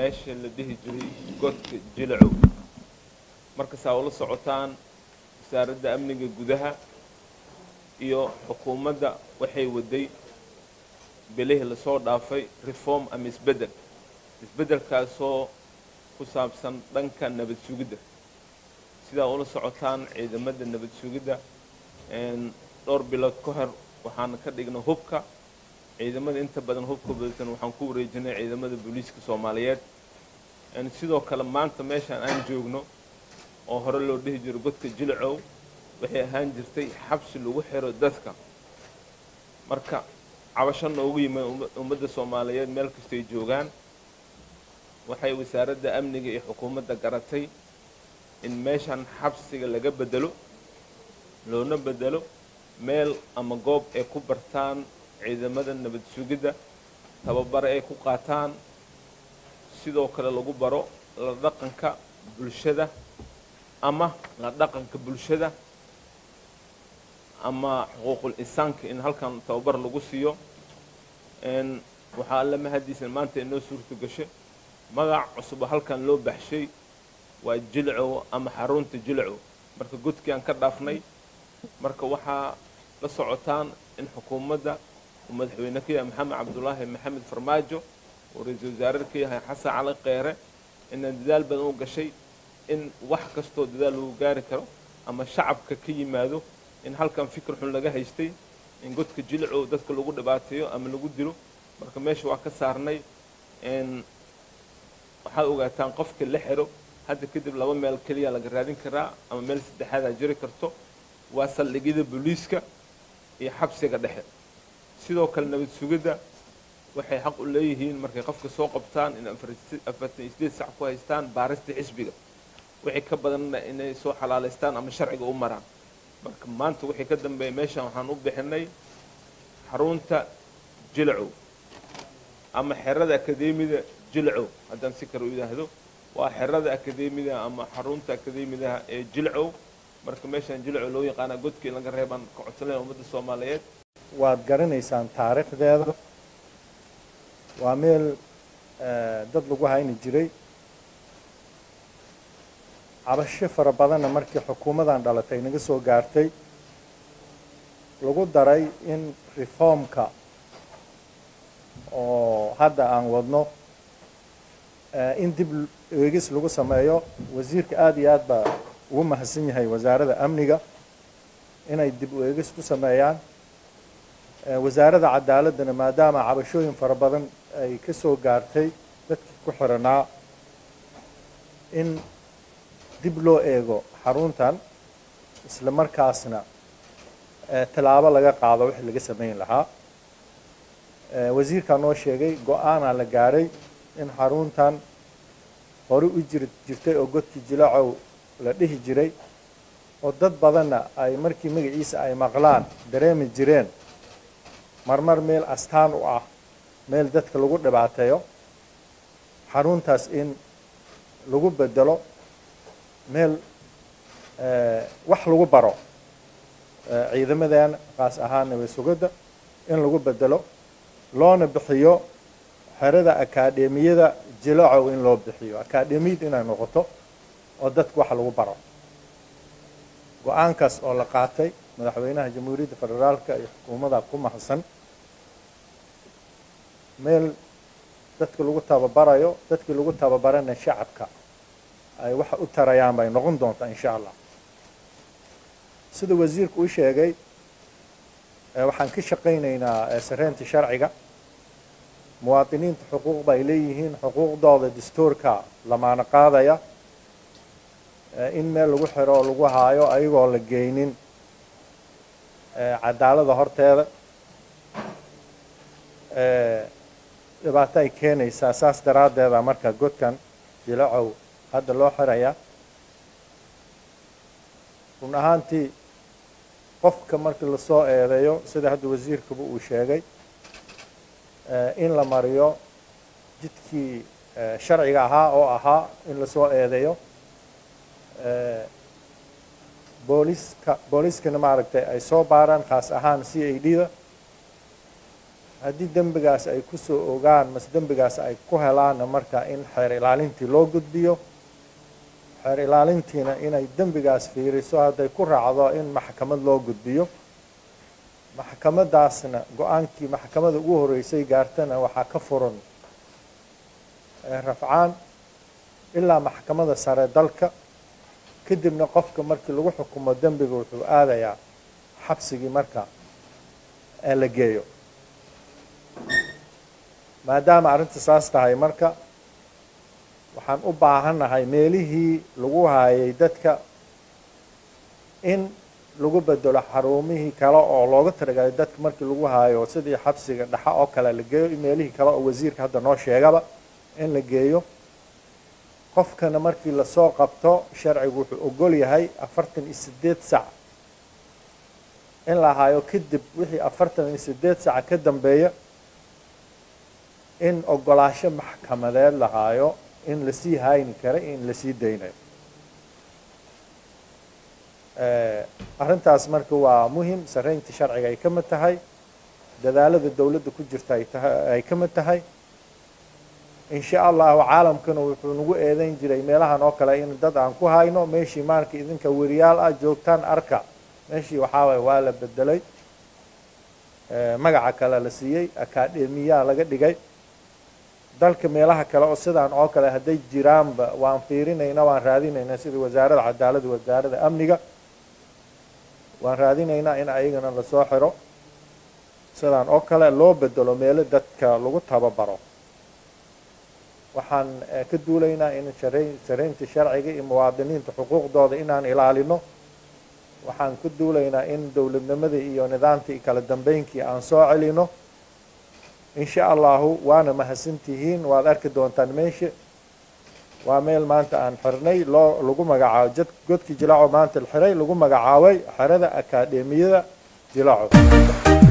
meesha la dhihi jiray godka jilacow markasaa ula socotaan wasaaradda amniga gudaha iyo xukuumadda waxay waday bilihii lasoo dhaafay reform ama isbeddel isbeddelkaasoo ku saabsan dhanka nabad sugidda sidaa ula socotaan ciidamada nabad sugidda dhowr bilood ka hor waxaana ka dhignay hubka ciidamada inta badan hubka badatan waxaan ku wareejinay ciidamada booliiska soomaaliyeed sidoo kale maanta meeshaan aan joogno oo hore loo dhihi jiro godka jilcow waxay ahaan jirtay xabsi lagu xiro dadka marka cabasho noogu yimid ummadda soomaaliyeed meel kastay joogaan waxay wasaaradda amniga iyo xukuumadda garatay in meeshan xabsiga laga bedelo loona bedelo meel ama goob ay ku bartaan ciidamada nabad sugidda tababare ay ku qaataan sidoo kale lagu baro la dhaqanka bulshada ama la dhaqanka bulshada ama xuquuqul insaanka in halkan tababar lagu siiyo waxaa alla mahadiisan maanta inoo suurta gashay magac cusub oo halkan loo baxshay waa jilcow ama xarunta jilcow marka godkii aan ka dhaafnay marka waxaa la socotaan in xukuumadda uu madaxweyne ka yahay maxamed cabdulaahi maxamed farmaajo uu ra-iisul wasaare ka yahay xasan cali kheyre inaan dadaal badan u gashay in wax kastoo dadaal lagu gaari karo ama shacabka ka yimaado in halkan fikir xun laga haystay in godka jilcow dadka lagu dhibaateeyo ama lagu dilo marka meesha waa ka saarnay waxaad ogaataan qofka la xiro hadda kadib laba meel keliya laga raadin karaa ama meel saddexaadaa jiri karto waa saldhigyada booliiska iyo xabsiga dhexe sidoo kale nabad sugidda waxay xaq u leeyihiin markay qofka soo qabtaan in afartan iyo sideed sac ku haystaan baarista xisbiga wixii ka badanna inay soo xalaalaystaan ama sharciga u maraan marka maanta wixii ka dambeeya meeshan waxaan u bixinay xarunta jilcow ama xerada akademida jilcow haddaan si kale u yidhaahdo waa xerada akademida ama xarunta akademidaha ee jilcow marka meeshaan jilcow loo yaqaana godkii laga reebaan ka codsanaya ummadda soomaaliyeed waad garanaysaan taariikhdeeda waa meel dad lagu hayni jiray cabasho fara badanna markii xukuumadan dhalatay naga soo gaartay lagu daray in reformka oo hadda aan wadno in dib eegis lagu sameeyo wasiirka aada iyo aad baa ugu mahadsan yahay wasaaradda amniga inay dib u eegis ku sameeyaan wasaaradda cadaaladdana maadaama cabashooyin fara badan ay ka soo gaartay dadkii ku xiranaa in dib loo eego xaruntan isla markaasna tallaabo laga qaado wixii laga samayn lahaa wasiirkaa noo sheegay go-aanaa la gaaray in xaruntan hore u jir jirtay oo godkii jilacow la dhihi jiray oo dad badanna ay markii magaciisa ay maqlaan dareemi jireen marmar meel astaan u ah meel dadka lagu dhibaateeyo xaruntaas in lagu bedelo meel wax lagu baro ciidamadan qaas ahaan nabad sugidda in lagu bedelo loona bixiyo xerada akaademiyada jilacow in loo bixiyo akaademiyad inay noqoto oo dadka wax lagu baro go-aankaas oo la qaatay madaxweynaha jamhuuriyadda federaalka iyo xukuumadda ku mahadsan meel dadka lagu tababarayo dadkii lagu tababarana shacabka ay waxa u tarayaan bay noqon doontaa insha allah sida wasiirku u sheegay waxaan ka shaqaynaynaa sareynta sharciga muwaadiniinta xuquuq bay leeyihiin xuquuqdooda dastuurka lamaana qaadaya in meel lagu xiro oo lagu haayo ayagoo la geynin cadaalada horteeda dhibaato ay keenaysaa saas daraaddeeda marka godkan jilacow hadda loo xiraya run ahaantii qofka markii lasoo eedeeyo sida hadda wasiirkaba uu sheegay in la mariyo jidkii sharciga ahaa oo ahaa in lasoo eedeeyo booliska booliiskana maaragtay ay soo baaraan khaas ahaan c a d da haddii dembigaas ay ku soo ogaan mase dembigaas ay ku helaanna marka in xeer ilaalintii loo gudbiyo xeer ilaalintiina inay dembigaas fiiriso hadday ku raacdo in maxkamad loo gudbiyo maxkamadaasna go-aankii maxkamada ugu horeysay gaartana waxaa ka furan rafcaan ilaa maxkamada sare dalka kadibna qofka markii lagu xukumo dembiga wuxuu aadayaa xabsigii marka ee la geeyo maadaama arrinta saas tahay marka waxaan u baahannahay meelihii lagu haayay dadka in lagu bedelo xarumihii kale oo looga talagalay dadka markii lagu haayo sidii xabsiga dhaxa oo kale la geeyo meelihii kale oo wasiirka hadda noo sheegaba in la geeyo qofkana markii lasoo qabto sharcigu wuxuu ogol yahay afartan iyo sideed sac in la haayo kadib wixii afartan iyo sideed sac ka dambeeya in ogolaasho maxkamadeed la haayo in lasii hayni kara in lasii daynayo arrintaas marka waa muhim saraynta sharciga ay ka mid tahay dadaalada dowladda ku jirta ay tahay ay ka mid tahay in sha allahu caalamkana wuxuu nagu eedeyn jiray meelahan oo kale in dad aan ku hayno meeshii maarka idinka weriyaal ah joogtaan arka meeshii waxaa waye waa la bedelay magaca kale la siiyey akademiyaa laga dhigay dalka meelaha kale oo sidaan oo kale hadday jiraanba waan fiirinayna waan raadinaynaa sida wasaaradda cadaaladda wasaaradda amniga waan raadinaynaa in ayagana lasoo xiro sidaan oo kale loo bedelo meelo dadka lagu tababaro waxaan ka duulaynaa in saraynta sharciga iyo muwaadiniinta xuquuqdooda inaan ilaalino waxaan ka duulaynaa in dowladnimadii iyo nidaamkii iyo kala dambeynkii aan soo celino in sha allahu waana mahadsantihiin waad arki doontaan meesha waa meel maanta aan xirnay loo lagu magacaabo jad godkii jilaaco maanta la xiray lagu magacaabay xerada akaademiyada jilaaco